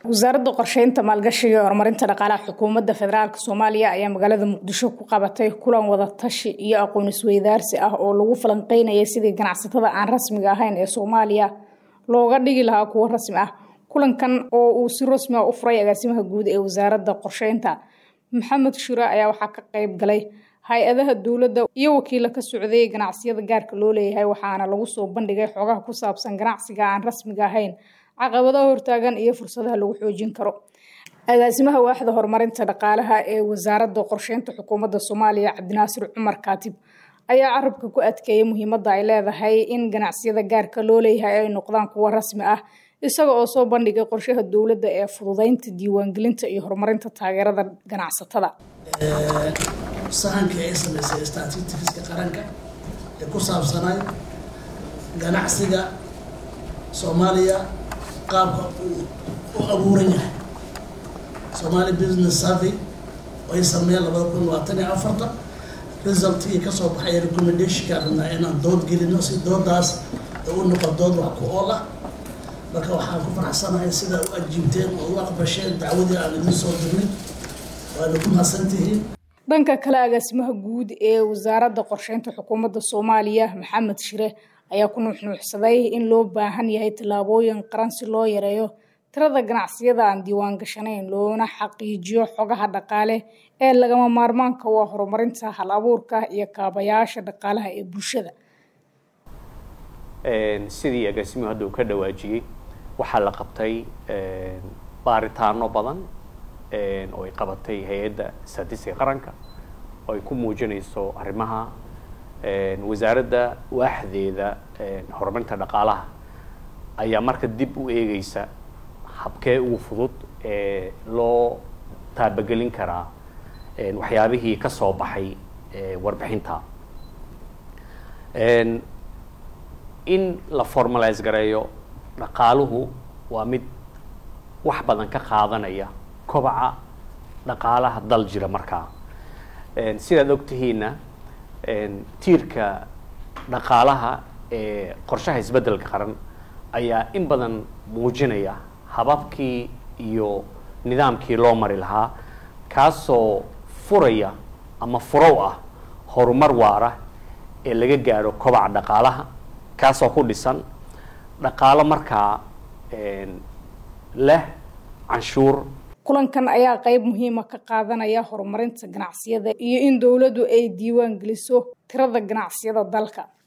wasaaradda qorsheynta maalgashiga iyo horumarinta dhaqaalaha xukuumadda federaalk soomaaliya ayaa magaalada muqdisho ku qabatay kulan wadatashi iyo aqoon isweydaarsi ah oo lagu falanqeynayay sidii ganacsatada aan rasmiga ahayn ee soomaaliya looga dhigi lahaa kuwo rasmi ah kulankan oo uu si rasmi ah u furay agaasimaha guud ee wasaaradda qorsheynta maxamed shure ayaa waxaa ka qeyb galay hay-adaha dowladda iyo wakiila ka socday ganacsiyada gaarka loo leeyahay waxaana lagu soo bandhigay xogaha ku saabsan ganacsiga aan rasmiga ahayn caqabadaha hortaagan iyo fursadaha lagu xoojin karo agaasimaha waaxda horumarinta dhaqaalaha ee wasaaradda qorsheynta xukuumadda soomaaliya cabdinaasir cumar kaatib ayaa carabka ku adkeeyay muhiimadda ay leedahay in ganacsiyada gaarka loo leeyahay ay noqdaan kuwo rasmi ah isaga oo soo bandhigay qorshaha dowladda ee fududeynta diiwaangelinta iyo horumarinta taageerada ganacsatada sahankii ay samaysay statistikiska qaranka ee ku saabsanay ganacsiga soomaaliya qaabka uu u abuuran yahay somaali business survey ay sameeyeen labada kun labaatan iyo afarta resultkii kasoo baxay recommendationka rabnaa inaan dood gelino si doodaas u noqo dood wax ku ool ah marka waxaan ku faraxsanahay sida u ajiibteen oo u aqbasheen dacwadii aan idin soo dirnay waana ku mahadsantihiin dhanka kale agaasimaha guud ee wasaaradda qorsheynta xukuumadda soomaaliya maxamed shire ayaa ku nuuxnuuxsaday in loo baahan yahay tallaabooyin qaran si loo yareeyo tirada ganacsiyada aan diiwaan gashanayn loona xaqiijiyo xogaha dhaqaale ee lagama maarmaanka waa horumarinta hal abuurka iyo kaabayaasha dhaqaalaha ee bulshada sidii agaasimuhu hadda uu ka dhawaajiyey waxaa la qabtay baaritaano badan oo ay qabatay hay-adda statistiga qaranka oo ay ku muujinayso arrimaha wasaaradda waaxdeeda horumarinta dhaqaalaha ayaa marka dib u eegeysa habkee ugu fudud ee loo taabagelin karaa waxyaabihii ka soo baxay warbixinta in la formalise gareeyo dhaqaaluhu waa mid wax badan ka qaadanaya kobaca dhaqaalaha dal jira markaa sidaad ogtihiinna tiirka dhaqaalaha ee qorshaha isbeddelka qaran ayaa in badan muujinaya hababkii iyo nidaamkii loo mari lahaa kaasoo furaya ama furow ah horumar waara ee laga gaadho kobaca dhaqaalaha kaasoo ku dhisan dhaqaalo markaa leh canshuur kulankan ayaa qeyb muhiima ka qaadanaya horumarinta ganacsiyada iyo in dowladdu ay diiwaan geliso tirada ganacsiyada dalka